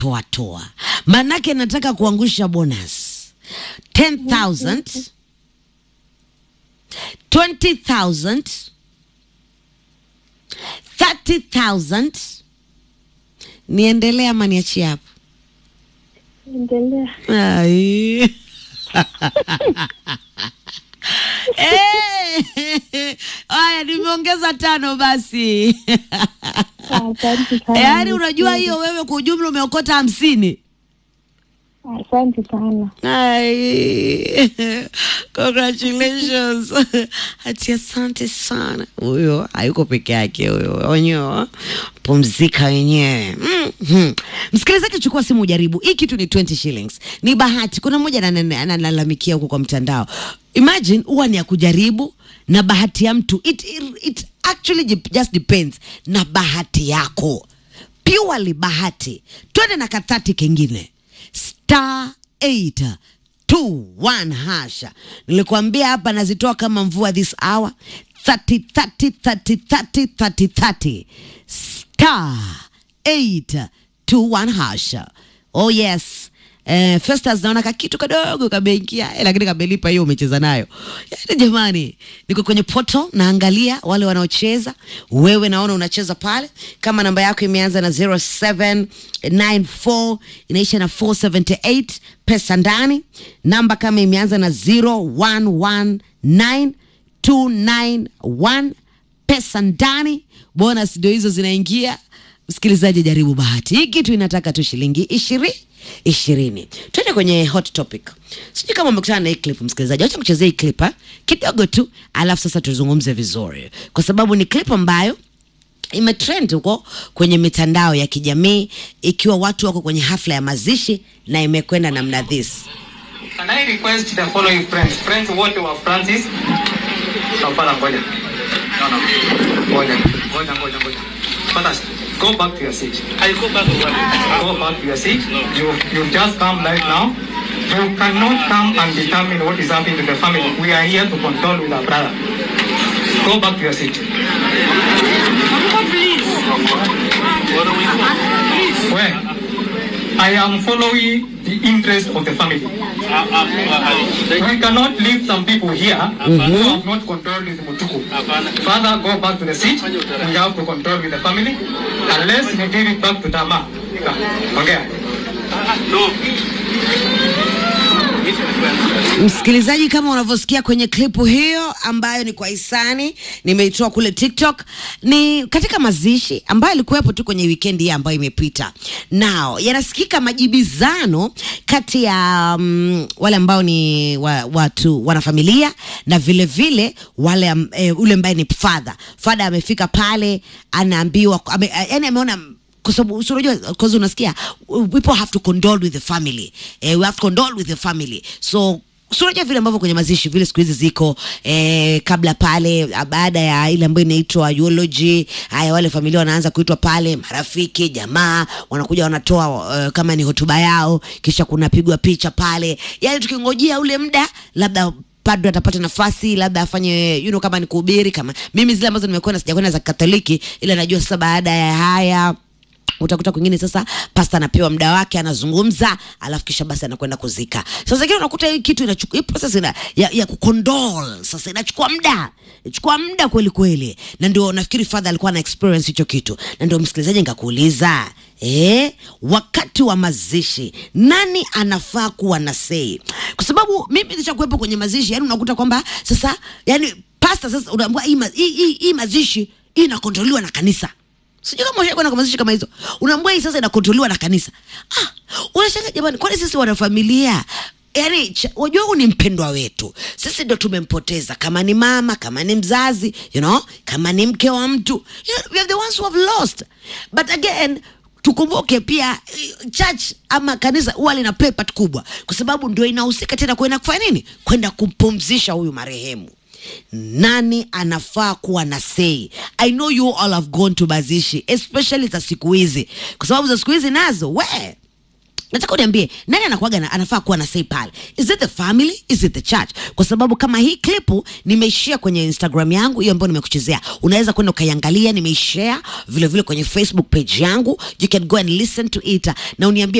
toa toa, manake nataka kuangusha bonus 10,000 20,000 30,000 niendelee ama niachie hapo? Endelea. Ai. Eh, Haya, nimeongeza tano basi. Asante sana. Yaani unajua hiyo wewe kwa ujumla umeokota hamsini. Asante sana. Ai, congratulations. Ati asante sana. Huyo hayuko peke yake huyo, wenyewe pumzika wenyewe. Mhm. Msikilizaji, chukua simu ujaribu. Hii kitu ni 20 shillings, ni bahati. Kuna mmoja anane- analalamikia huko kwa mtandao. Imagine huwa ni ya kujaribu na bahati ya mtu. It, it, it actually jip- just depends na bahati yako, purely bahati. Twende na kathati kengine star 8 21 hasha. Nilikwambia hapa nazitoa kama mvua this hour 30 30 30 30 30 30 star 8 21 hasha. Oh yes. Eh, Festus naona kakitu kadogo kameingia eh, lakini kamelipa hiyo umecheza nayo. Yaani jamani, niko kwenye portal naangalia wale wanaocheza. Wewe naona unacheza pale kama namba yako imeanza na 0794 inaisha na 478 pesa ndani. Namba kama imeanza na 0119 291 pesa ndani. Bonus ndio hizo zinaingia. Msikilizaji, jaribu bahati. Hii kitu inataka tu shilingi ishirini ishirini. Twende kwenye hot topic. Sijui kama umekutana na hii clip msikilizaji, acha kuchezea hii clip ha? kidogo tu, alafu sasa tuzungumze vizuri, kwa sababu ni clip ambayo imetrend huko kwenye mitandao ya kijamii, ikiwa watu wako kwenye hafla ya mazishi na imekwenda namna this. Can I request the following friends? Friends wote wa Francis. Hapana, ngoja. No, no. Ngoja. Ngoja, ngoja, ngoja. Fantastic. Go back to your seat. I go back to work. Go back to your seat. You you just come right now. You cannot come and determine what is happening to the family. We are here to control with our brother. Go back to your seat. What do we do? Please. Where? I am following the interest of the family. Uh, uh, uh, thank We cannot leave some people here who have not controlled with Mutuku. Hapana. Father, go back to the seat. We have to control with the family. Unless you give it back to Tama. Ongea. No. Meet my friends. Msikilizaji, kama unavyosikia kwenye klipu hiyo ambayo ni kwa hisani, nimeitoa kule TikTok, ni katika mazishi ambayo ilikuwepo tu kwenye wikendi hii ambayo imepita. Nao yanasikika majibizano kati ya um, wale ambao ni wa, watu wanafamilia na vile vile wale am- eh, ule ambaye ni father. Father amefika pale anaambiwa ame, yani ameona kwa sababu si unajua cause unasikia people have to condole with the family eh, we have to condole with the family so si unajua vile ambavyo kwenye mazishi vile siku hizi ziko eh, kabla pale ah, baada ya ile ambayo inaitwa eulogy haya wale familia wanaanza kuitwa pale marafiki jamaa wanakuja wanatoa uh, kama ni hotuba yao kisha kunapigwa picha pale yani tukingojea ule muda labda padre atapata nafasi labda afanye you know, kama ni kuhubiri kama mimi zile ambazo nimekwenda sijakwenda za katoliki ila najua sasa baada ya haya utakuta kwingine sasa pasta anapewa muda wake anazungumza alafu kisha basi anakwenda kuzika sasa kile unakuta hii kitu inachukua hii process ina, ya, ya kukondol sasa inachukua muda inachukua muda kweli kweli na ndio nafikiri father alikuwa na experience hicho kitu na ndio msikilizaji nikakuuliza Eh, wakati wa mazishi nani anafaa kuwa na sei kwa sababu mimi nilishakuwepo kwenye mazishi yani unakuta kwamba sasa yani pasta sasa unaambia hii, ma- hii, hii, hii mazishi hii inakontroliwa na kanisa sijui kama ushakwenda kwa mazishi kama hizo unaambia hii sasa inakontroliwa na kanisa ah, unashanga jamani kwani sisi wanafamilia yaani cha- wajua huu ni mpendwa wetu sisi ndo tumempoteza kama ni mama kama ni mzazi you know kama ni mke wa mtu you know, we are the ones who have lost but again tukumbuke pia eh, church ama kanisa huwa lina play part kubwa kwa sababu ndio inahusika tena kwenda kufanya nini kwenda kumpumzisha huyu marehemu nani anafaa kuwa na sei i know you all have gone to mazishi especially za siku hizi kwa sababu za siku hizi nazo we nataka uniambie nani anakuaga na, anafaa kuwa na say pale is it the family is it the church kwa sababu kama hii klipu nimeishare kwenye instagram yangu hiyo ambayo nimekuchezea unaweza kwenda ukaiangalia nimeishare vile vile kwenye facebook page yangu you can go and listen to it na uniambie